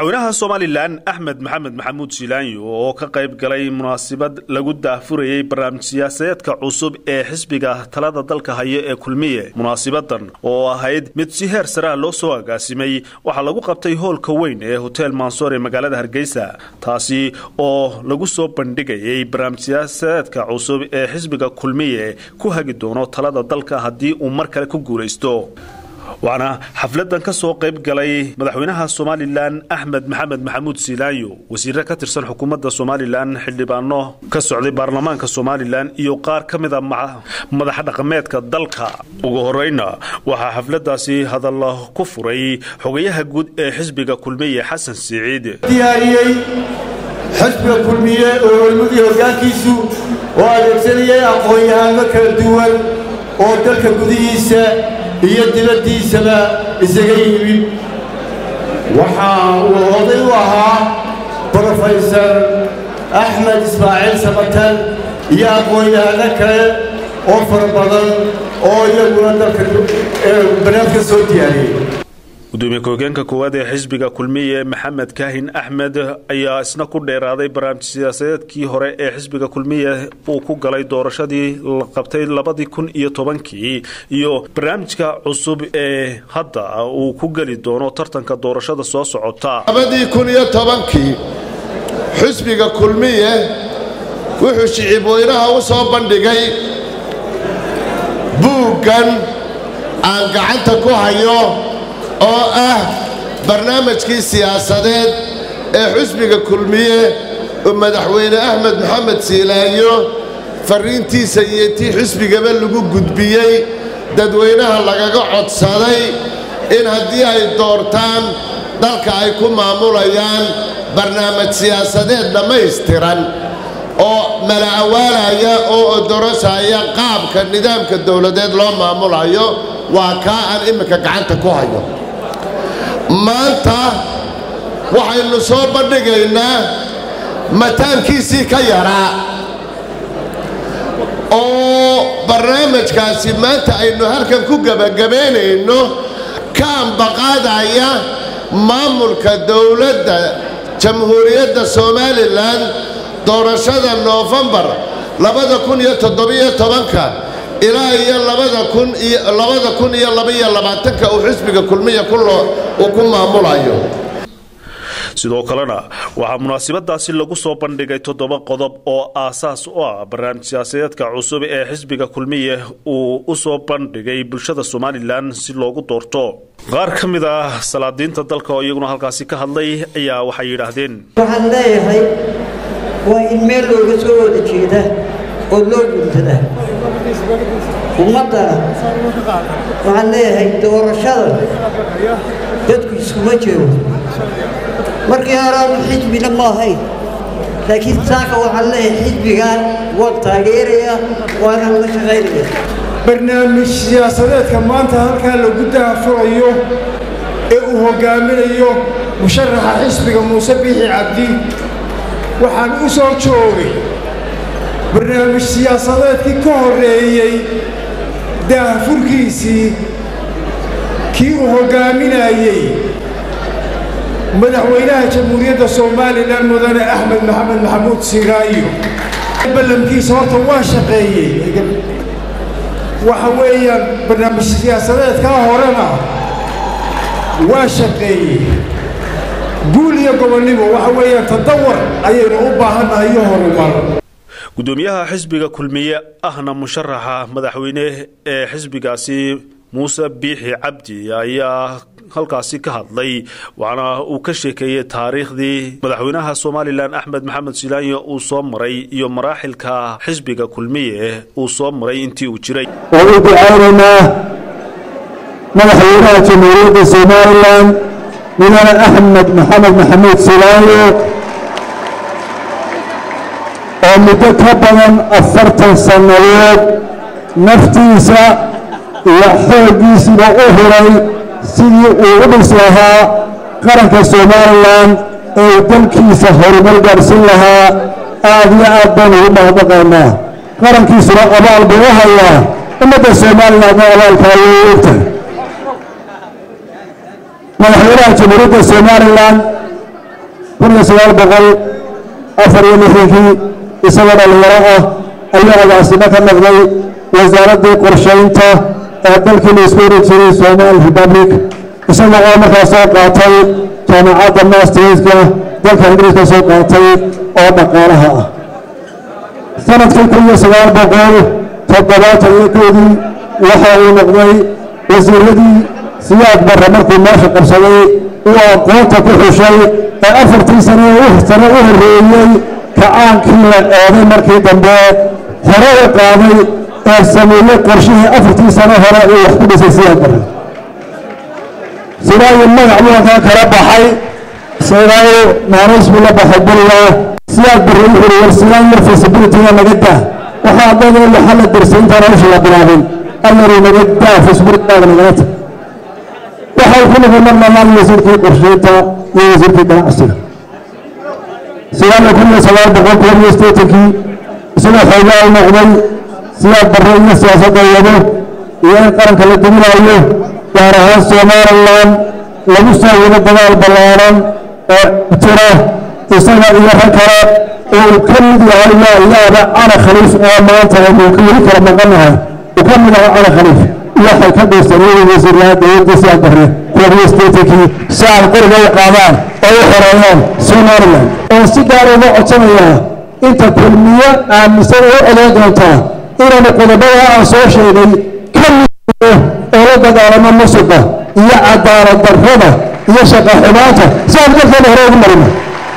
madaxweynaha somalilan axmed maxamed maxamuud silaanyo oo ka qayb galay munaasabad lagu daahfurayey barnaamij siyaasadeedka cusub ee xisbiga talada dalka haya ee kulmiye munaasabadan oo ahayd mid si heer sareha loo soo agaasimay waxaa lagu qabtay hoolka weyn ee hotel mansoor ee magaalada hargeysa taasi oo lagu soo bandhigayay barnaamij siyaasadeedka cusub ee xisbiga kulmiye ku hagi doono talada dalka haddii uu mar kale ku guulaysto waxaana xafladan ka soo qayb galay madaxweynaha somalilan axmed maxamed maxamuud silaanyo wasiire ka tirsan xukuumadda somalilan xildhibaano ka socday baarlamaanka somalilan iyo qaar ka mida madax dhaqameedka dalka ugu horeyna waxaa xafladaasi hadalla ku furay xogayaha guud ee xisbiga kulmiye xasan siciid diyaariyey xisbiga kulmiye oo hormudii hoggaankiisu oo adeegsanayay aqoon-yahaano kala duwan oo dalka gudihiisa iyo dibaddiisaba isaga yimid waxa uu oday u ahaa brofesor axmed ismaaciil samatan iyo aqoon-yahano kale oo fara badan oo iyaguna dalka barnaamijka soo diyaariyey gudoomiye ku-hogeenka koowaad ee xisbiga kulmiye maxamed kaahin axmed ayaa isna ku dheeraaday barnaamij siyaasadeedkii hore ee xisbiga kulmiye uu ku galay doorashadii la qabtay labadii kun iyo tobankii iyo barnaamijka cusub ee hadda uu ku geli doono tartanka doorashada soo socota labadii kun iyo tobankii xisbiga kulmiye wuxuu shicibweynaha u soo bandhigay buuggan aan gacanta ku hayo oo ah barnaamijkii siyaasadeed ee xusbiga kulmiye oo madaxweyne axmed maxamed siilaayo farriintiisa iyo tii xusbigaba lagu gudbiyey dadweynaha lagaga codsaday in haddii ay doortaan dalka ay ku maamulayaan barnaamij siyaasadeed dhammaystiran oo mala'awaalaya oo odorosaya qaabka nidaamka dowladeed loo maamulayo waa kaa aan imminka gacanta ku hayo maanta waxaynu soo bandhigaynaa mataankiisii ka yaraa oo barnaamijkaasi maanta aynu halkan ku gebagabaynayno ka ambaqaadaya maamulka dowladda jamhuuriyadda somalilan doorashada noofembar labada kun iyo toddobiyo tobanka ilaa iyo labada kun iyo labada kun iyo labaiyo labaatanka uu xisbiga kulmiya uu ku maamulayo sidoo kalena waxaa munaasabadaasi lagu soo bandhigay toddoba qodob oo aasaas u ah barnaamij siyaasadeedka cusub ee xisbiga kulmiye uu u soo bandhigay bulshada somalilan si loogu doorto qaar ka mid ah salaadiinta dalka oo iyaguna halkaasi ka hadlay ayaa waxay yidhaahdeen waxaan leeyahay waa in meel looga soo wada jeeda oo loo guntada ummadda waxaan leeyahay doorashada dadku iskuma jiro markii horeanu xisbina ma ahayn laakiin saaka waxaan leeyahay xisbigan waan taageeraya waana la shaqaynaya barnaamij siyaasadeedka maanta halkaa lagu daafurayo ee uu hoggaaminayo musharaxa xisbiga muuse biixi cabdi waxaan u soo joogay barnaamij siyaasadeedkii ka horreeyey daahfurkiisii kii uu hoggaaminayey madaxweynaha jamhuuriyadda somalilan mudane axmed maxamed maxamuud siiraayo ballankiisa horta waa shaqeeyey waxa weeyaan barnaamij siyaasadeedkaa horena waa shaqeeyey guul iyo gobonnimo waxa weeyaan tadawar ayaynu u baahannahay iyo horumar gudoomiyaha xisbiga kulmiye ahna musharaxa madaxweyne ee xisbigaasi muuse biixi cabdi ayaa halkaasi ka hadlay waxaana uu ka sheekeeyey taariikhdii madaxweynaha somalilan axmed maxamed silaanyo uu soo maray iyo maraaxilka xisbiga kulmiye uu soo maray intii uu jiray oo u ducaynaynaa madaxweynaha jamhuuriyadda somalilan mudane axmed maxamed maxamuud silaanyo oo muddo ka badan afartan sannadood naftiisa iyo xooggiisiba u huray sidii uu u dhis lahaa qaranka somalilan ee uu dalkiisa horumar gaadhsin lahaa aad iyo aad baan ugu mahadnaqaynaa qarankiisuna abaal buu u hayaa ummadda somalilandna abaalkaa way ogtahay madaxweynaha jamhuuriyadda somalilan kun iyo sagaal boqol afar iyo lixdankii isagoo dhalinyaro ah ayuu agaasimo ka noqday wasaaraddii qorshaynta ee dalkii la isku hori jiray somaali republic isaga oo markaas soo qaatay jaamacadda masterska dalka ingiriiska soo qaatay oo dhaqaalaha ah sanadkii kun iyo sagaal boqol toddobaatan iyo koodii waxa uu noqday wasiiradii siyaad barre markuu meesha qabsaday uu aqoonta ku xushay ee afartii sane sane u horreeyey kacaankii la eeday markii dambe hore u qaaday ee sameeyey qorshihii afartii sane hore uu wax ku dhisay siyaad barre sidaayu magac mudankaa kala baxay sidaayu naanays buu la baxay bulla siyaad barre wuxuu war sidaan yar feasibilityga naga daa waxaa dada waxa la dirsay intaan hawsha la bilaabin allaru naga daa feasibilityga nagala tag waxay ku noqon mar labaad wasiirkii qorsheynta iyo wasiirkii ganacsiga sidaana kun iyo sagaal boqol toban iyo sideetankii isagoo xoogaa u noqday siyaad barre iyo siyaasadda wado iyo in qaranka la duminaayo gaar ahaan somalilan lagu soo wado dagaal ballaaran oo jira isaga iyo rag kale uu ka mid yahay waa yaaba cali khaliif oo maanta aynu weli kala maqanahay uu ka mid yahay cali khaliif waxay ka dhaysanayeen wasiirlaha dowladda siyaad barre kuwa statekii si ay qoriga u qaadaan oo u xoreeyaan somaliland oo si gaar uga codsanayaa inta kulmiyo aaminsan oo odan doontaa inaanu qodobada aan soo sheegay ka mid oo la dagaalamo musuqa iyo cadaalad darrada iyo shaqa xumaanta si aan dalkeena hore ugu marino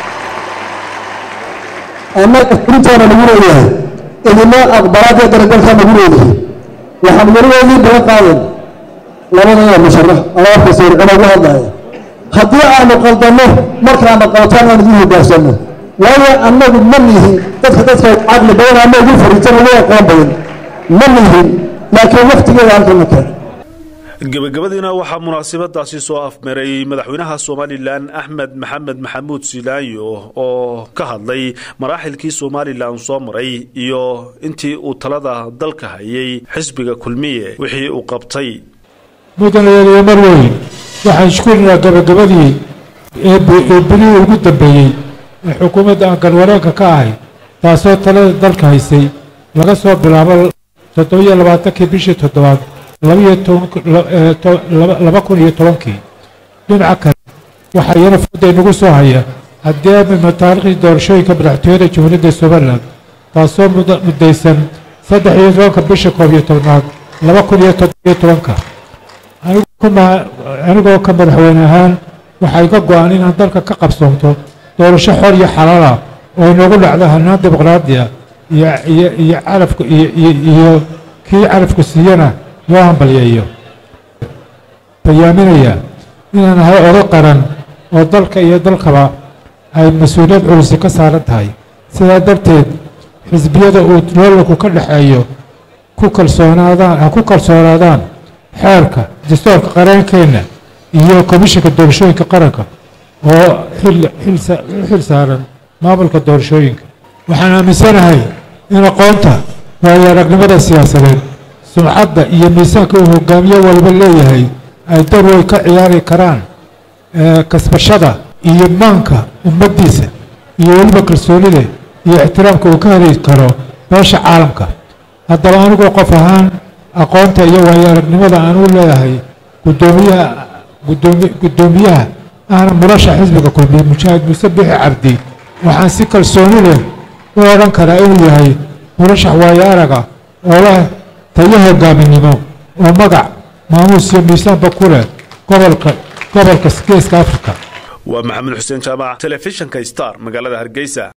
annaga intaana lagu leeyahay idina aqbalaad iyo daragalkaa lagu leeyahay waxaan weligeedii baga qaadan labadaya musharax ama afka sawircina ugu hadlaya haddii aanu qaldanno markaana qaltaan aan idin hogaansanno waayo annagu ma nihin dadka dadka caqli badan ama ugu fariisan ugu aqoon badan ma nihin laakiin waktigeeda halkana keen gebagabadiina waxaa munaasabadaasi soo afmaray madaxweynaha somalilan axmed maxamed maxamuud silaanyo oo ka hadlay maraaxilkii somalilan soo maray iyo intii uu talada dalka hayay xisbiga kulmiye wixii uu qabtay mudanayaaliyo mar weyn waxaan iskurinaa gabagabadii ee bilihii ugu dambeeyey ee xukuumadda aan galwareenka ka ahay taasoo talada dalka haysay laga soo bilaabo toddobiyo labaatankii bishii toddobaad laba kun iyo tobankii dhinaca kale waxaa iyana fooday nagu soo haya haddii amima taariikhdii doorashooyinka madaxtooyada jamhuuriyadda somalilan taasoo muddaysan saddex iyo tobanka bisha koob iyo tobnaad laba kun iyo toddobiyo tobanka anigoo ka madaxweyne ahaan waxaa iga go-an inaan dalka ka qabsoonto doorasho xor iyo xalaala oo inoogu dhacdo hanaan dimuqraadiya iyo calafka iyo kii calafku siiyana loo hambalyeeyo bayaaminaya inaan ahay odo qaran oo dalka iyo dalkaba ay mas-uuliyad culusi ka saaran tahay sidaa darteed xisbiyada uu loolanku ka dhexeeyo ku kalsoonaadaan ha ku kalsoonaadaan xeerka dastoorka qareenkeenna iyo komishinka doorashooyinka qaranka oo u xil saaran maamulka doorashooyinka waxaan aaminsanahay in aqoonta waayo aragnimada siyaasadeed sumcadda iyo miisaanka uu hogaamiyo walba leeyahay ay dar way ka ciyaari karaan kasbashada iyo maanka ummaddiisa iyo weliba kalsoonida iyo ixtiraamka uu ka heli karo beesha caalamka haddaba anigoo qof ahaan aqoonta iyo waayo aragnimada aan u leeyahay gudoomiyaha guddoomiyaha ahna murasha xisbiga kulmiye mujaahid muuse bixi cabdi waxaan si kalsooni leh u odhan karaa inuu yahay murashax waayo araga oo leh tayo hogaaminimo oo magac maamuus iyo miisaanba ku leh gobolka gobolka geeska afrika waa maxamed xuseen jaamac telefishinka star magaalada hargeysa